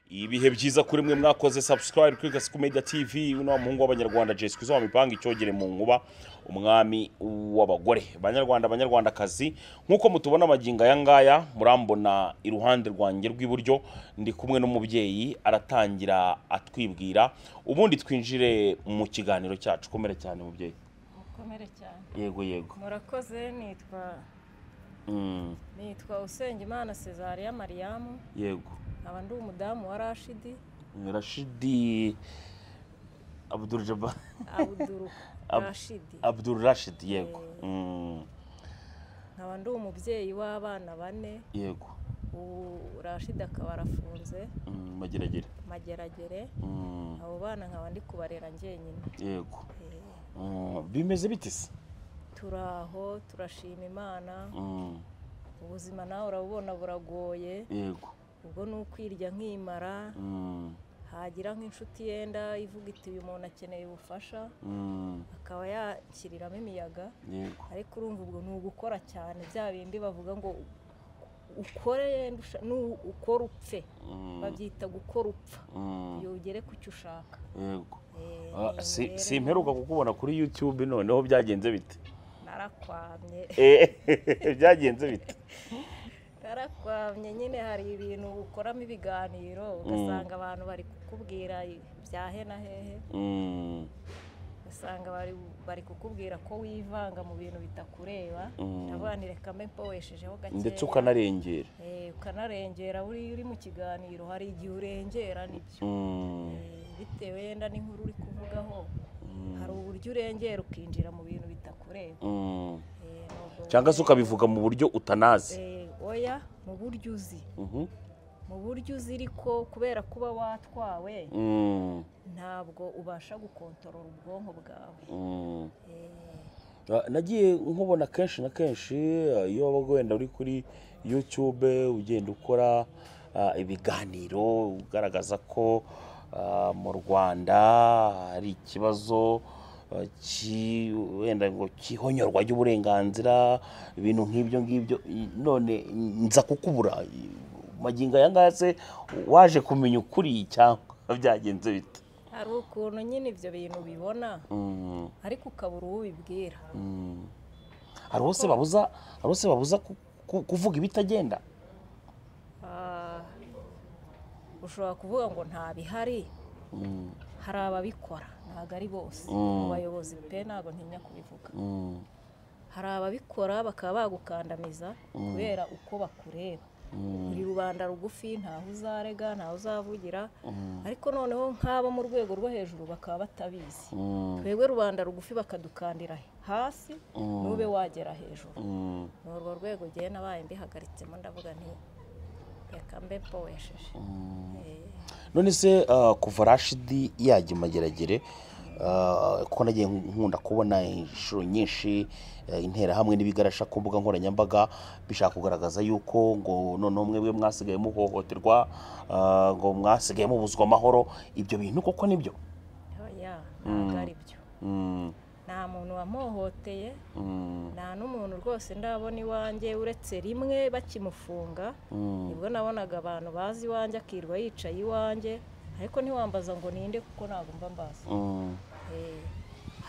ibihe byiza kuri mwe mwakoze subscribe kuri gasiku media tv uno muhungu w'abanyarwanda jesi kuzo mipanga icyogere mu nkuba umwami w'abagore banyarwanda banyarwandakazi nk'uko mutubona amagingo aya ngaya murambona iruhande rwanjye rw'iburyo ndi kumwe n'umubyeyi aratangira atwibwira ubundi twinjire mu kiganiro cyacu komere cyane mubyeyi mukomere cyane yego yego murakoze nitwa Mm, nitwa usengimana cesarea mariyamu yego nkaba ndi umudamu wa rashidi rashidi abdul jabbar abuduru Ab- rashidi abdul rashid yego Mm, nkaba ndi umubyeyi w'abana bane yego ubu rashidi akaba arafunze Mm, mageragere mageragere Mm, abo bana nkaba ndi kubarera njyenyine yego Eh, Mm, bimeze bite se turi aho turashima imana Mm, ubuzima nawe urabubona buragoye yego ubwo ni ukwirya nkimara Mm, hagira nk'inshuti yenda ivuga iti uyu muntu akeneye ubufasha mm, akaba yakiriramo imiyaga yego ariko urumva ubwo ni ugukora cyane bya bindi bavuga ngo ukore yenda usha- nu- ukora upfe Mm, babyita gukora upfa mm, iyo ugere ku cyo ushaka yego Eh, Ah, iyo si- mibereho simperuka kukubona kuri youtube noneho byagenze bite narakwamye Eh, byagenze bite narakwamye nyine hari ibintu ukoramo ibiganiro ugasanga abantu bari kukubwira bya hena hehe Mm, usanga bari bari kukubwira ko wivanga mu bintu bitakureba Mm. ndavuga nti reka mbe mpoweshejeho gakeya ndetse ukanarengera Eh, ukanarengera buriya uri mu kiganiro hari igihe urengera nibyo Mm, Eh, bitewe yenda n'inkuru uri kuvugaho Mm. hari uburyo urengera ukinjira mu bintu bitakureba mm. Eh, nubwo cyangwa se ukabivuga mu buryo utanazi Eh, oya mu buryo uzi Mhm. mu buryo uzi ariko kubera kuba watwawe Mm, ntabwo ubasha gukontorora ubwonko bwawe mm. Eh, Ah, nagiye nkubona kenshi na kenshi ah, iyo waba wenda uri kuri youtube ugenda ukora ah, ibiganiro ugaragaza ko ah, mu rwanda hari ikibazo ah, ki- wenda ngo cy'ihonyorwa ry'uburenganzira ibintu nk'ibyo ngibyo I- none nza kukubura I- magingo aya ngaya se waje kumenya ukuri cyangwa byagenze bite hari ukuntu nyine ibyo bintu ubibona Mm, ariko ukabura uwo ubibwira mm. hari uwo se babuza hari uwo se babuza ku- ku- kuvuga ibitagenda Ah, ushobora kuvuga ngo nta bihari Mm, hari ababikora ntabwo ari bose Mm. mu bayobozi pe ntabwo ntinya kubivuga mm, hari ababikora bakaba bagukandamiza kubera uko bakureba mm, uri rubanda rugufi ntaho uzarega ntaho uzavugira Mm. ariko noneho nk'abo mu rwego rwo hejuru bakaba batabizi mm, twebwe rubanda rugufi bakadukandira hasi Mm. ntube wagera hejuru mm, ni urwo rwego ngewe nabaye mbihagaritsemo ndavuga nti reka mbe mpowesheje Eh, none se ah, kuva rashidi yajya mageragere ah, ko nagiye nkunda kubona inshuro nyinshi eh, interahamwe n'ibigarasha ku mbuga nkoranyambaga bishaka kugaragaza yuko ngo noneho mwebwe mwasigaye muhohoterwa ah, ngo mwasigaye mubuzwa amahoro ibyo bintu koko nibyo oya ntabwo ari byo Mm, nta muntu wamuhohoteye mm, nta n'umuntu rwose ndabona iwanjye uretse rimwe bakimufunga mm, nibwo nabonaga abantu bazi iwanjye akirirwa yicaye iwanjye ariko ntiwambaza ngo ninde kuko ntabwo mba mbazi mm, Eh,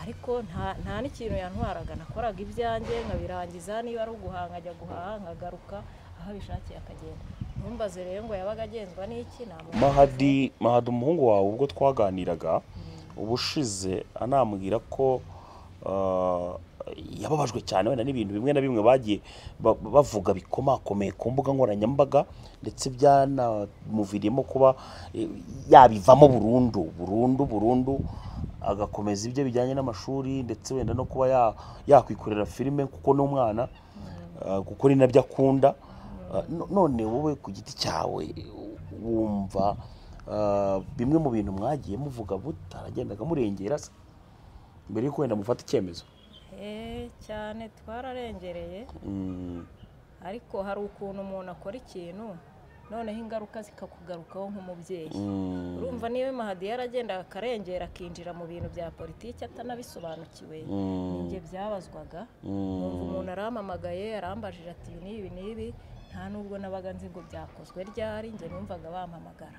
ariko nta nta n'ikintu yantwaraga nakoraga ibyanjye nkabirangiza niba ari uguhanga ajya guhaha nkagaruka aho abishakiye akagenda ntumbaze rero ngo yabaga agenzwa n'iki ntabwo mahadi mahadi umuhungu wawe ubwo twaganiraga ubushize anambwira ko ah, yababajwe cyane wenda n'ibintu bimwe na bimwe bagiye ba- bavuga bikomakomeye ku mbuga nkoranyambaga ndetse byanamuviriyemo kuba eh, yabivamo burundu burundu burundu agakomeza ibyo bijyanye n'amashuri ndetse wenda no kuba ya- yakwikorera filime kuko n'umwana ah, kuko ni nabyo akunda Ah, no- none wowe ku giti cyawe wumva ah, bimwe mu bintu mwagiye muvuga mutaragendaga murengera se mbere y'uko wenda mufata icyemezo Eh, cyane twararengereye Mm, ariko hari ukuntu umuntu akora ikintu noneho ingaruka zikakugarukaho nk'umubyeyi mm, urumva niba mahadi yaragendaga akarengera akinjira mu bintu bya politiki atanabisobanukiwe Mm. ninjye byabazwaga Mm. numva umuntu arampamagaye arambajije ati ibi n'ibi n'ibi nta nubwo nabaga nzi ngo byakozwe ryari njye numvaga bampamagara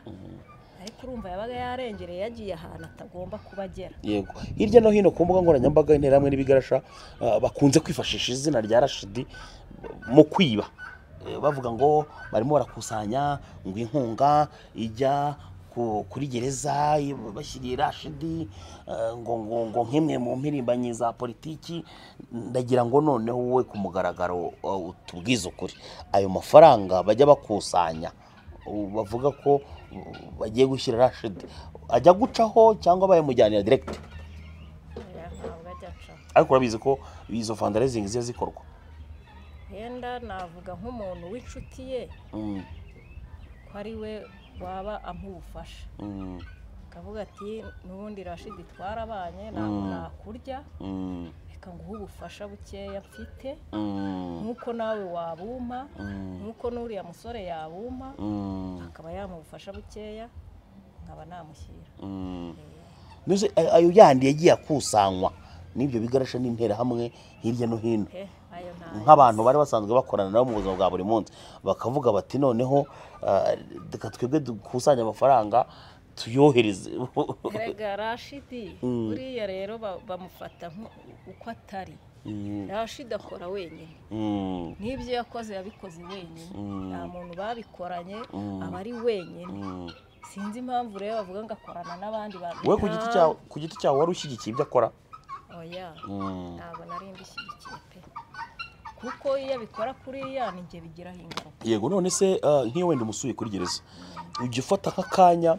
ariko urumva yabaga yarengereye yagiye ahantu atagomba kuba agera yego hirya no hino ku mbuga nkoranyambaga interahamwe n'ibigarasha ah, bakunze kwifashisha izina rya rashidi mu kwiba Eh, bavuga ngo barimo barakusanya ngo inkunga ijya ku- kuri gereza i- bashyiriye rashidi eh, ngo ngo ngo nk'imwe mu mpirimbanyi za politiki ndagira ngo noneho wowe ku mugaragaro eh, utubwize ukuri ayo mafaranga bajya bakusanya ubu bavuga ko uh, bagiye gushyira rashidi ajya gucaho cyangwa bayamujyanira direkiti Oya, ntabwo ajya acaho ariko urabizi ko izo fandarayizingi ziba zikorwa yenda navuga nk'umuntu w'inshuti ye Mm, ko ari we waba amubufasha mm, akavuga ati n'ubundi rashidi twarabanye ntabwo Mm. nakurya mm, reka nguhe ubufasha bukeya mfite mm, nk'uko nawe wabumpa mm, nk'uko n'uriya musore yabumpa mm, akaba yamubufasha bukeya nkaba namushyira mm. Eh, Mbese ay- ayo yandi yagiye akusanywa n'ibyo bigarasha n'interahamwe hirya no hino he, ayo ntayo. nk'abantu bari basanzwe bakorana nabo mu buzima bwa buri munsi bakavuga bati noneho ah, reka twebwe dukusanye amafaranga tuyohereze erega rashidi Mm. buriya rero ba- bamufata nku- uko atari Mm, rashidi akora wenyine mm, n'ibyo yakoze yabikoze wenyine Mm. nta muntu babikoranye Mm. aba ari wenyine mm. sinzi impamvu rero bavuga ngo akorana n'abandi bantu wowe ku giti cyawe ku giti cyawe wari ushyigikiye ibyo akora oya Mm. ntabwo nari mbishyigikiye pe kuko iyo abikora kuriya ni njye bigiraho ingaruka yego none se ah, nk'iyo wenda umusuye kuri gereza ujya ufata nk'akanya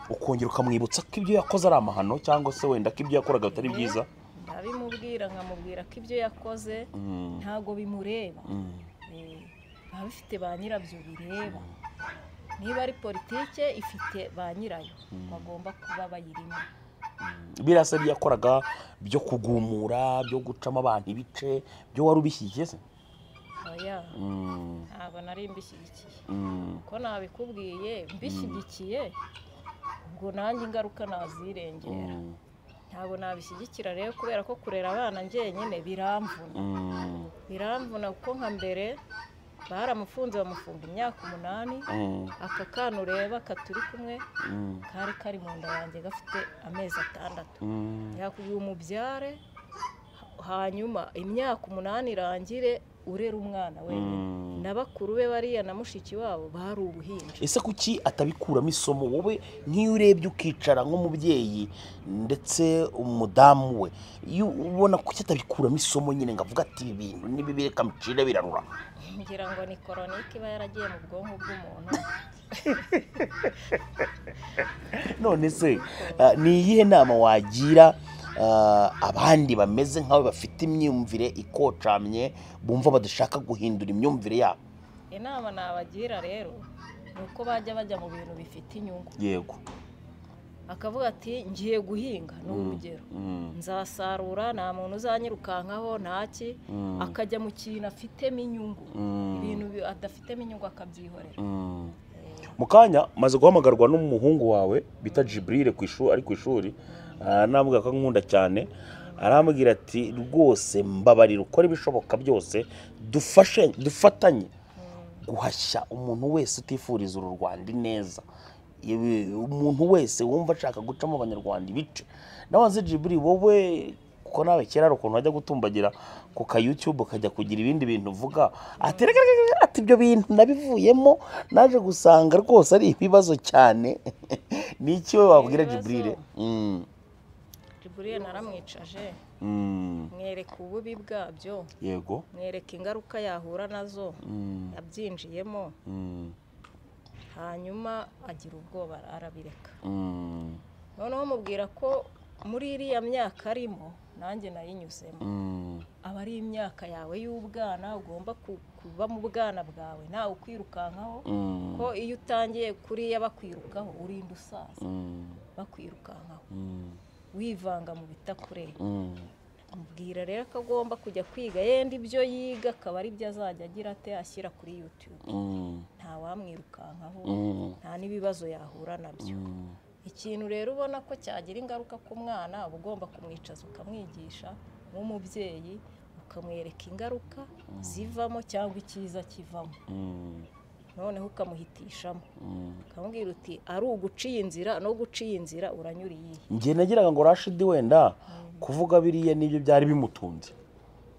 ukongera ukamwibutsa ko ibyo yakoze ari amahano cyangwa se wenda ko ibyo yakoraga bitari byiza ndabimubwira nkamubwira ko ibyo yakoze Mm, ntabwo bimureba mm, Eh, biba bifite ba nyirabyo bireba niba ari politike ifite ba nyirayo bagomba kuba bayirimo mm. biriya se ibyo yakoraga byo kugumura byo gucamo abantu ibice byo wari ubishyigikiye se oya Mm, ntabwo nari mbishyigikiye mm, uko nabikubwiye mbishyigikiye ubwo nanjye ingaruka nazirengera mm, ntabwo nabishyigikira rero kubera ko kurera abana njyenyine biramvuna mm, biramvuna kuko nka mbere baramufunze bamufunga imyaka umunani mm, aka kana ureba katuri kumwe mm, kari kari mu nda yanjye gafite amezi atandatu mm. yakubwiye umubyare hanyuma imyaka umunani irangire urera umwana wenyine Mm. na bakuru be bariya na mushiki wabo bari ubuhinja ese kuki atabikuramo isomo wowe nk'iyo urebye ukicara nk'umubyeyi ndetse umudamu we iyo ubona kuki atabikuramo isomo nyine ngo avuge ati ibi bintu nibi bireka micire birarura ngira ngo ni koronike iba yaragiye mu bwonko bw'umuntu none se ah, ni iyihe nama wagira ah, abandi bameze nkawe bafite imyumvire ikocamye bumva badashaka guhindura imyumvire yabo inama nabagira rero ni uko bajya bajya mu bintu bifite inyungu yego akavuga ati ngiye guhinga ni urugero nzasarura nta muntu uzanyirukankaho ntaki akajya mu kintu afitemo inyungu ibintu bi- adafitemo inyungu akabyihorera mu kanya maze guhamagarwa n'umuhungu wawe bita jiburire ku ishuri ari ku ishuri anambwira ko nkunda cyane arambwira ati rwose mbabarira ukora ibishoboka byose dufashe dufatanye guhashya umuntu wese utifuriza uru rwanda ineza Ibi- umuntu wese wumva ashaka gucamo abanyarwanda ibice nabanze jiburi wowe kuko nawe kera hari ukuntu wajya gutumbagira ku ka youtube ukajya kugira ibindi bintu uvuga ati "Reka, reka, reka, ati ibyo bintu nabivuyemo naje gusanga rwose ari ibibazo cyane ni iki we wabwira Ibibazo? jiburire Mm, jiburiye naramwicaje mm, mwereka ububi bwabyo yego mwereka ingaruka yahura nazo Mm, yabyinjiyemo mm, hanyuma agira ubwoba arabireka mm, noneho mubwira ko muri iriya myaka arimo nanjye nayinyuzemo mm, aba ari imyaka yawe y'ubwana ugomba ku- kuba mu bwana bwawe nawe ukwirukankaho mm, ko iyo utangiye kuriya bakwirukaho urinda usaza mm, bakwirukankaho mm, wivanga mu bitakureba mm. mubwira rero ko agomba kujya kwiga yenda ibyo yiga akaba aribyo azajya agira ate ashyira kuri yutube Mm, nta wamwirukankaho mm, nta n'ibibazo yahura nabyo mm. ikintu rero ubona ko cyagira ingaruka ku mwana uba ugomba kumwicaza ukamwigisha nk'umubyeyi ukamwereka ingaruka zivamo cyangwa icyiza kivamo noneho ukamuhitishamo ukamubwira uti ari uguciye inzira no guciye inzira uranyuriye iyihe njye nagiraga ngo rashidi wenda kuvuga biriya nibyo byari bimutunze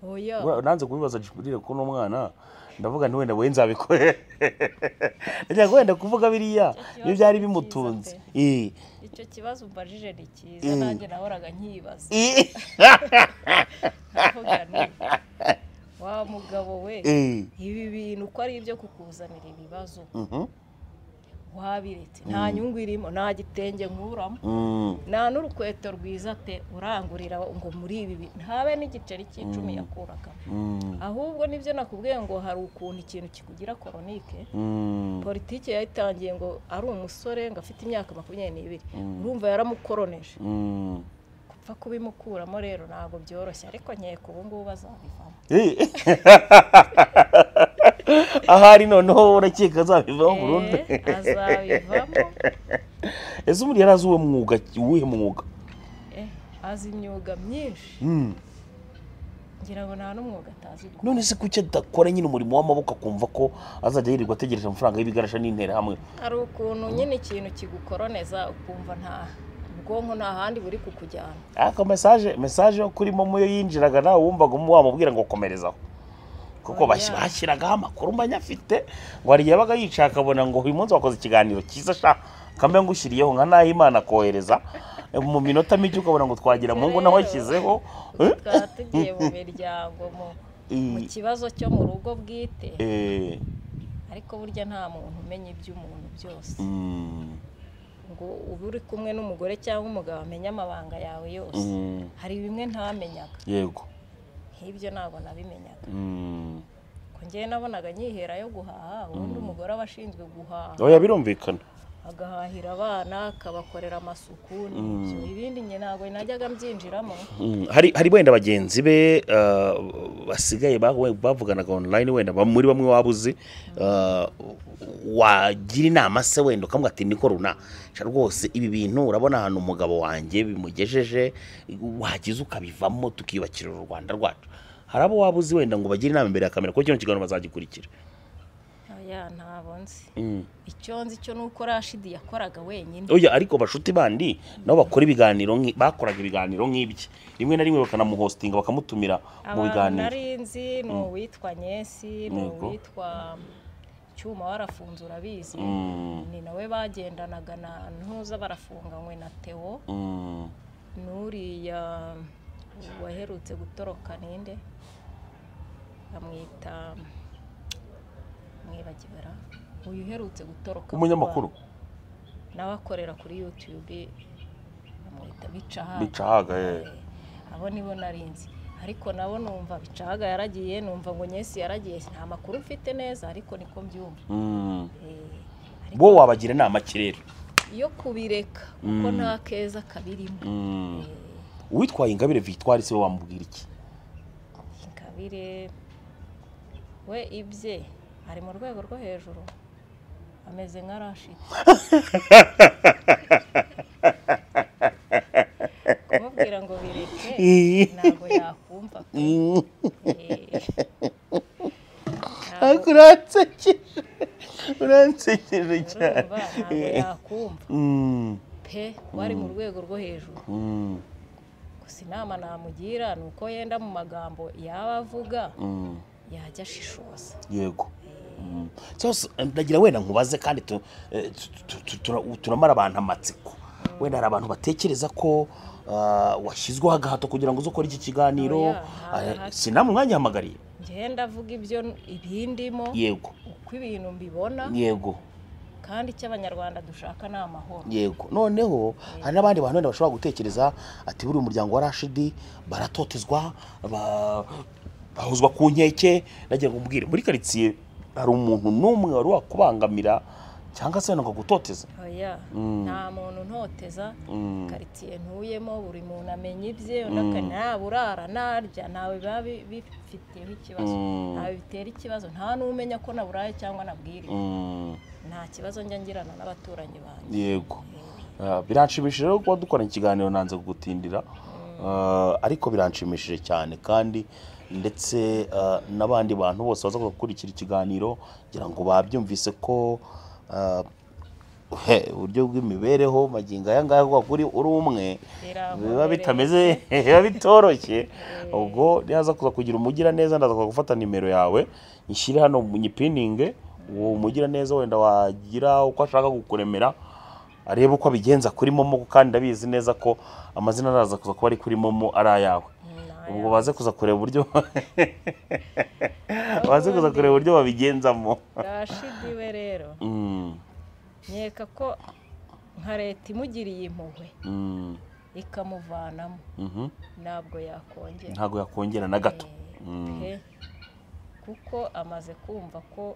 oya Ura- nanze kubibaza jibulire ko n'umwana ndavuga nti wenda we nzabikore nagira ngo wenda kuvuga biriya nibyo byari bimutunze Eh. icyo kibazo umbajije ni cyiza nanjye nahoraga nkibaza Eh. ndavuga nti wa mugabo we Eh. ibi bintu uko ari ibyo kukuzanira ibibazo Mhm. wabiretse nta nyungu irimo nta gitenge nkuramo Mm. nta n'urukweto rwiza pe urangurira ngo muri ibi bi- ntabe n'igiceri cy'icumi yakuraga Mm. ahubwo nibyo nakubwiye ngo hari ukuntu ikintu kikugira koronike Mm. politiki yayitangiye ngo ari umusore ngo afite imyaka makumyabiri n'ibiri urumva yaramukoroneje Mm. gupfa kubimukuramo rero ntabwo byoroshye ariko nkeka ubu ngubu bazabivamo Eh. ahari noneho urakeka azabivamo burundu Eh, azabivamo ese umuntu yari azi uwo mwuga uwuhe mwuga Eh, azi imyuga myinshi Mm. ngira ngo nta n'umwuga atazi gukora none se kuki adakora nyine umurimo w'amaboko akumva ko azajya yirirwa ategereje amafaranga y'ibigarasha n'interahamwe hari ukuntu nyine ikintu kigukoroneza ukumva nta ubwonko nta handi buri kukujyana ariko mesaje mesaje yo kuri momo yo yinjiraga nawe wumvaga umu- wamubwira ngo komerezaho kuko Oya. basi bashyiragaho amakuru mba afite ngo hari igihe yabaga yicaye akabona ngo uyu munsi wakoze ikiganiro cyiza sha kambe ngushyiriyeho nka nahimana kohereza mu minota mike ukabona ngo twagira mu ngo nawe ashyizeho Eh? tukaba tugiye mu miryango mu- mu Eh, kibazo cyo mu rugo bwite eh, ariko burya nta muntu umenya iby'umuntu byose mm, ngo uba uri kumwe n'umugore cyangwa umugabo amenye amabanga yawe yose mm, hari bimwe ntamenyaga yego nk'ibyo ntabwo nabimenyaga mm. ko njyewe nabonaga nyihera yo guhaha ubundi umugore aba ashinzwe guhaha oya birumvikana agahahira abana akabakorera amasuku n'ibyo ibindi njye ntabwo najyaga mbyinjiramo Mm, hari hari wenda bagenzi be uh, basigaye bahu- bavuganaga online wenda ba- muri bamwe waba uzi uh, wagira inama se wenda ukamuha ati niko runa sha rwose ibi bintu urabona ahantu umugabo wanjye bimugejeje wagize ukabivamo tukiyubakira u rwanda rwacu hari abo waba uzi wenda ngo bagire inama imbere ya kamera ko kino kiganiro bazagikurikira oya ntabwo nzi Mm. icyo nzi cyo ni uko rashidi yakoraga wenyine oya ariko bashuti bandi nabo bakora ibiganiro nki- bakoraga ibiganiro nk'ibye rimwe na rimwe bakanamuhostinga bakamutumira mu abantu biganiro nari nzi ni uwitwa nyesi ni Yego. uwitwa cyuma warafunze urabizi Mm. ni nawe bagendanaga na ntuza barafunganywe na tewo Mm. n'uriya waherutse gutoroka ninde bamwita mwibagibara uyu uherutse gutoroka vuba, umunyamakuru nawe akorera kuri yutube bamwita bicahaga bicahaga ye abo nibo narinzi ariko nabo numva bicahaga yaragiye numva ngo nyesi yaragiye nta makuru mfite neza ariko niko mbyumva Mm. Eh, ariko bo wabagira inama ki rero iyo kubireka kuko nta keza kabirimo Mm. uwitwaye ingabire victoire se we wamubwira iki ingabire we ibye ari mu rwego rwo hejuru ameze nka rashidi kumubwira ngo bireke ntabwo yakumva pe. Eh, ntabwo- uransekeje uransekeje urumva ntabwo yakumva Mm. pe wari mu rwego rwo hejuru Mm. gusa inama namugira ni uko yenda mu magambo yaba avuga Mm. yajya ashishoza yego Mm. cyose ndagira wenda nkubaze kandi tu- eh, tu- tu- tu- tura- turamara abantu amatsiko wenda hari abantu batekereza ko ah, washyizweho agahato kugira ngo uze ukore iki kiganiro Oya, nta Ah, gahato. sinamwe mwanyihamagariye ngenda avuga ibyo ibindimo yego uko ibintu mbibona yego kandi icyo abanyarwanda dushaka ni amahoro yego noneho hari n'abandi bantu wenda bashobora gutekereza ati buriya umuryango wa rashidi baratotezwa ba- bahuzwa ku nkeke nagira ngo umubwire muri karitsiye hari umuntu n'umwe wari wakubangamira cyangwa se wenda ngo agutoteze oya nta muntu ntoteza Mm. karitsiye ntuyemo buri muntu amenya ibye undi akanya yaba urara narya ntawe biba bi- bifiteho ikibazo Mm. ntawe bitera ikibazo nta n'umenya ko naburaye cyangwa nabwiriwe Mm, nta kibazo njya ngirana n'abaturanyi banjye yego Ah, biranshimishije rero kuba dukorana ikiganiro nanze kugutindira Ah, ariko biranshimishije cyane kandi ndetse ah, n'abandi bantu bose baza gukurikira ikiganiro kugira ngo babyumvise ko ah, he, uburyo bw'imibereho magingo aya ngaya kuko kuri uri umwe Biramworoheye. biba bitameze biba bitoroshye ubwo nihaza kuza kugira umugiraneza ndaza kuza gufata nimero yawe nyishyire hano nyipininge uwo mugiraneza wenda wagira uko ashaka kukuremera arebe uko abigenza kuri momo kandi ndabizi neza ko amazina araza kuza kuba ari kuri momo ari ayawe ubwo baze kuza kureba uburyo baze kuza kureba uburyo babigenzamo rashidiwe rero Mm, nkeka ko nka leta imugiriye impuhwe mm, ikamuvanamo mhm. ntabwo yakongera ntabwo yakongera na gato Mm. pe. kuko amaze kumva ko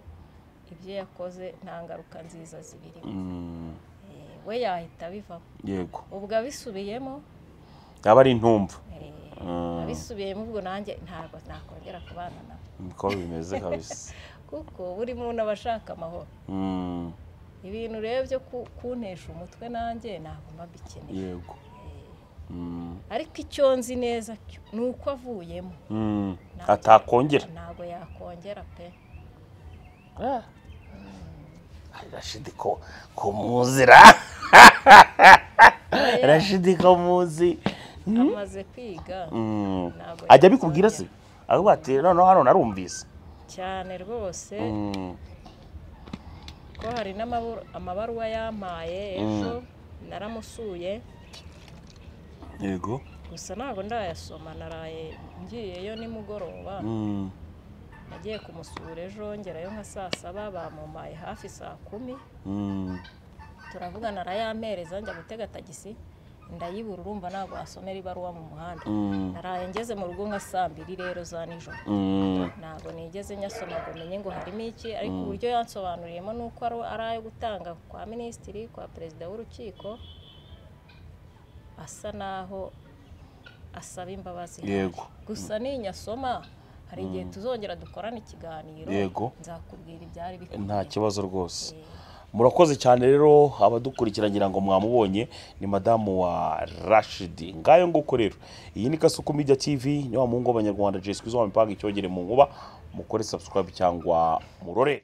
ibyo yakoze nta ngaruka nziza zibirimo Mm, Eh, we yahita abivamo yego ubwo abisubiyemo yaba ari intumva eh, Mm. abisubiyemo ubwo nanjye ntabwo nakongera kubana nawe niko bimeze kabisa kuko buri muntu aba ashaka amahoro Mm, ibintu rero byo ku- kuntesha umutwe nanjye ntabwo mba bikeneye yego Mm, ariko icyo nzi neza cyo, ni uko avuyemo mm. Ntabwo- atakongera ntabwo yakongera pe rashidi ko ko muzi ra rashidi ko muzi amaze kwiga Mm. Ntabwo ajya abikubwira se avuga ati noneho hano narumvise cyane rwose Mm, ko hari n'amabaru- amabaruwa yampaye ejo naramusuye yego gusa ntabwo ndayasoma naraye ngiyeyo nimugoroba Mm, nagiye kumusura ejo ngerayo nka saa saba bamumpaye hafi saa kumi mm. turavugana arayampereza njya gutega tagisi ndayibura urumva ntabwo wasomera ibaruwa mu muhanda Mm. naraye ngeze mu rugo nka saa mbiri rero za nijoro Mm. ntabwo nigeze nyasoma ngo menye ngo harimo iki ariko uburyo yansobanuriyemo ni uko ari ari ayo gutanga kwa minisitiri kwa perezida w'urukiko asa naho asaba imbabazi Yego. gusa ninyasoma hari igihe tuzongera dukorana ikiganiro Yego. nzakubwira ibyari nta bikwiye kibazo rwose murakoze cyane rero abadukurikira ngira ngo mwamubonye ni madamu wa rashidi ngayo nguko rero iyi ni kasuku media tv ni wa muhungu w'abanyarwanda jeswi zo mipanga icyogere mu nkuba mukore subscribe cyangwa murore